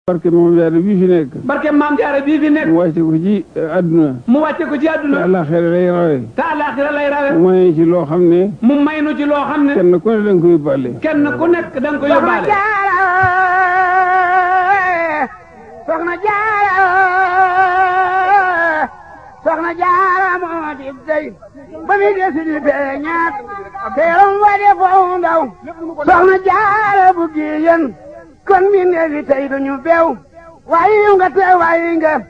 barke moom jaare bii fi nekk barke maam jaara bii fi nekk mu wàcce ko ci àdduna mu wàcce ko ci te àdduna àllaaxira lay rawe te àllaaxira lay rawe mu may ci loo xam ne mu may nu ci loo xam ne kenn ku ne danga ko yóbbaale kenn ku nekk da nga ko yóbbaale soxna jaara soxna jaara moo di dey ba mi desi di feeñaat teeram wa de foo ndaw soxna jaara bu giyen kon mi neefi tey duñu beew waayi nga te waayi nga